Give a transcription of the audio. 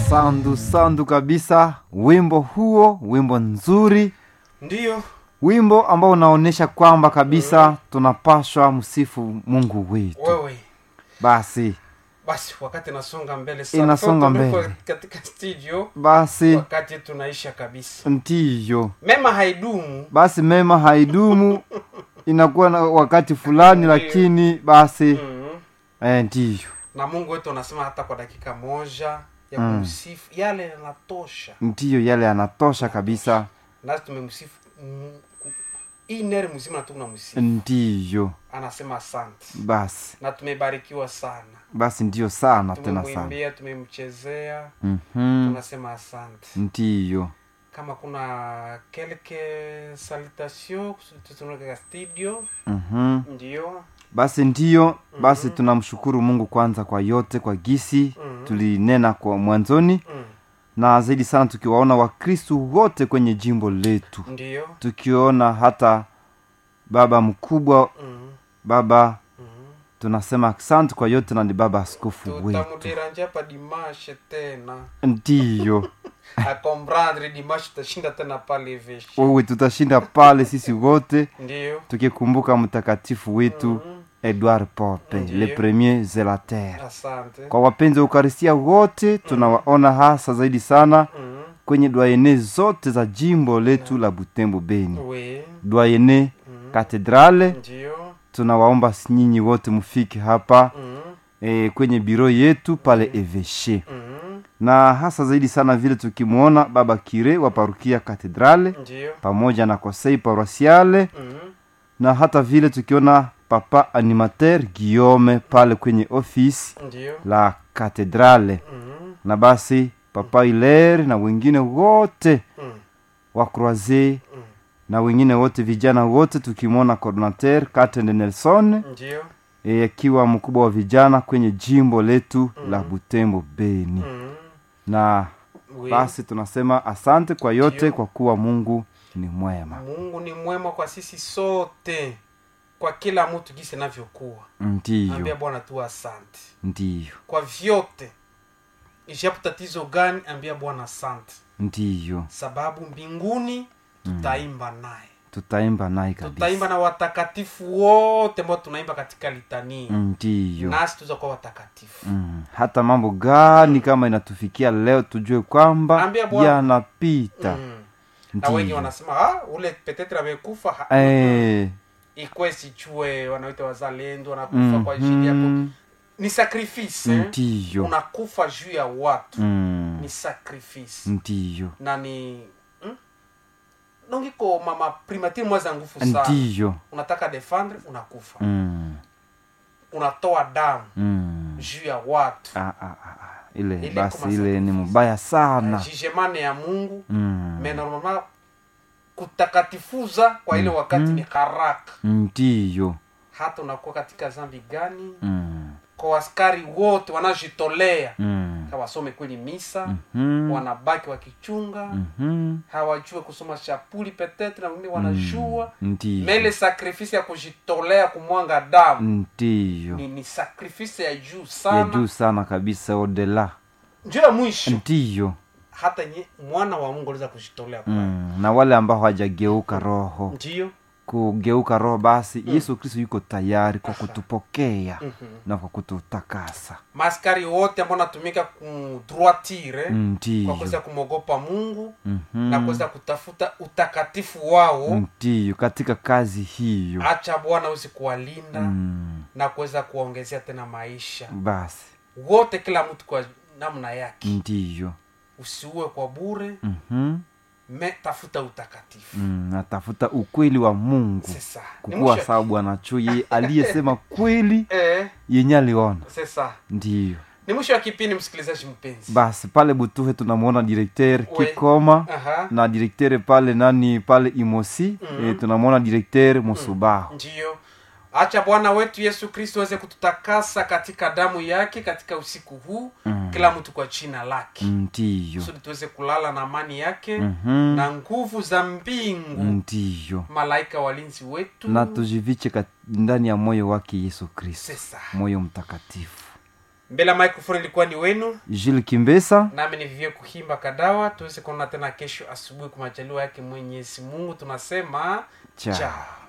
sandu sandu kabisa wimbo huo wimbo nzuri ndiyo wimbo ambao unaonyesha kwamba kabisa tunapashwa msifu mungu wetu wewe basi basi wakati nasonga mbele sana Inasonga Kwa tumekuwa mbele. katika studio basi wakati tunaisha kabisa ndiyo mema haidumu basi mema haidumu inakuwa na wakati fulani Ndiyo. lakini basi mm. eh, ndiyo na mungu wetu anasema hata kwa dakika moja ya Mm. kumsifu yale yanatosha ndiyo yale yanatosha kabisa nasi tumemsifu mm, ku- hii neri mzima tu msifu ndiyo anasema asante basi na tumebarikiwa sana basi ndiyo sana tena sana tumemwimbia tumemchezea Mhm. tunasema asante ndiyo kama kuna kelke salutation tutunaka studio Mhm. ndio basi ndiyo basi tunamshukuru mungu kwanza kwa yote kwa gisi Mhm. tulinena kwa mwanzoni mm. na zaidi sana tukiwaona wakristu wote kwenye jimbo letu ndio tukiona hata baba mkubwa mm. baba mm. tunasema asante kwa yote na ni baba askofu wetu tutamudiranja pa dimashe tena ndiyo akomprendre dimashe tutashinda tena pale veshi wewe tutashinda pale sisi wote ndio tukikumbuka mtakatifu wetu Mhm. edward pope Ndiyo. le premier zelater asante kwa wapenzi wa ukaristia wote tunawaona hasa zaidi sana mm. kwenye dwayene zote za jimbo letu la butembo beni we dwayene mm. katedrale ndio tunawaomba nyinyi wote mfike hapa mm. e, kwenye biro yetu pale eveshe mm. na hasa zaidi sana vile tukimwona baba kire wa parukia katedrale ndio pamoja na kosei paroisiale mm. na hata vile tukiona papa animateur guillaume pale kwenye ofisi ndio la katedrale mm. na basi papa iler na wengine wote mm. wa croise mm. na wengine wote vijana wote tukimwona coordinateur katende nelson ndio e, akiwa mkubwa wa vijana kwenye jimbo letu la butembo beni mm. na we basi tunasema asante kwa yote Ndiyo. kwa kuwa mungu ni mwema mungu ni mwema kwa sisi sote kwa kila mtu jinsi inavyokuwa ambia ndiyo bwana tu asante ndiyo kwa vyote ishapo tatizo gani ambia bwana asante ndiyo sababu mbinguni tutaimba naye tutaimba naye kabisa tutaimba na watakatifu wote ambao tunaimba katika litania ndiyo nasi tuza kuwa watakatifu mm. hata mambo gani kama inatufikia leo tujue kwamba Ambia Bwana. yanapita mm. na wengi ndiyo wanasema ah, ule petetre amekufa ha- Eh, ikwe sichue wanaita wazalendo wanakufa kwa ajili yako mhm. ni sacrifice eh? ndiyo unakufa juu ya watu Mm. ni sacrifice ndiyo na ni hmm? nongiko mama primatire mwaza nguvu sana ndiyo unataka defendre unakufa Mm. unatoa damu Mm. juu ya watu Ah, ah, ah, ah. ile Ile basi kama ile ni sacrifice. mbaya sana jijemane ya mungu Mm. me normalement kutakatifuza kwa ile wakati ni haraka ndiyo hata unakuwa katika zambi gani Mm. kwa askari wote wanajitolea Mm. hawasome kweli misa Mhm. wanabaki wakichunga Mhm. hawajue kusoma chapuli petetre na wengine wanajua ndiyo mele sakrifisi ya kujitolea kumwanga damu ndiyo ni, ni sakrifisi ya juu ya sana juu sana kabisa odela njo ya mwisho ndiyo hata nye, mwana wa mungu aliweza kujitolea kwa mm. na wale ambao hawajageuka roho ndio kugeuka roho basi yesu kristo yuko tayari kwa kutupokea Mhm. na kwa kututakasa maaskari wote ambao natumika kudroitire Mm, kwa kuweza ndiyo kumwogopa mungu Mhm. na kuweza kutafuta utakatifu wao ndiyo katika kazi hiyo acha bwana usi kuwalinda mm. na kuweza kuwaongezea tena maisha basi wote kila mtu kwa namna yake ndiyo usiue kwa bure Mhm. me tafuta utakatifu mm. natafuta ukweli wa mungu sesa ni kukuwa mwisho sawa bwana chu yeye aliyesema kweli eh, yenye aliona sesa ndiyo ni mwisho wa kipindi msikilizaji mpenzi basi pale butuhe tunamwona direkter We. kikoma aha na direkter pale nani pale imosi Mhm. e, tunamwona direkter musubaho ndiyo acha bwana wetu yesu kristo aweze kututakasa katika damu yake katika usiku huu Mm. kila mtu kwa jina lake ndiyo kusudi tuweze kulala na amani yake Mhm. na nguvu za mbingu ndiyo malaika walinzi wetu na tujiviche kat- ndani ya moyo wake yesu kristo sesa moyo mtakatifu mbele ya microphone ilikuwa ni wenu jules kimbesa nami ni vivyo kuhimba kadawa tuweze kuona tena kesho asubuhi kwa majaliwa yake mwenyezi mungu tunasema Ciao. chao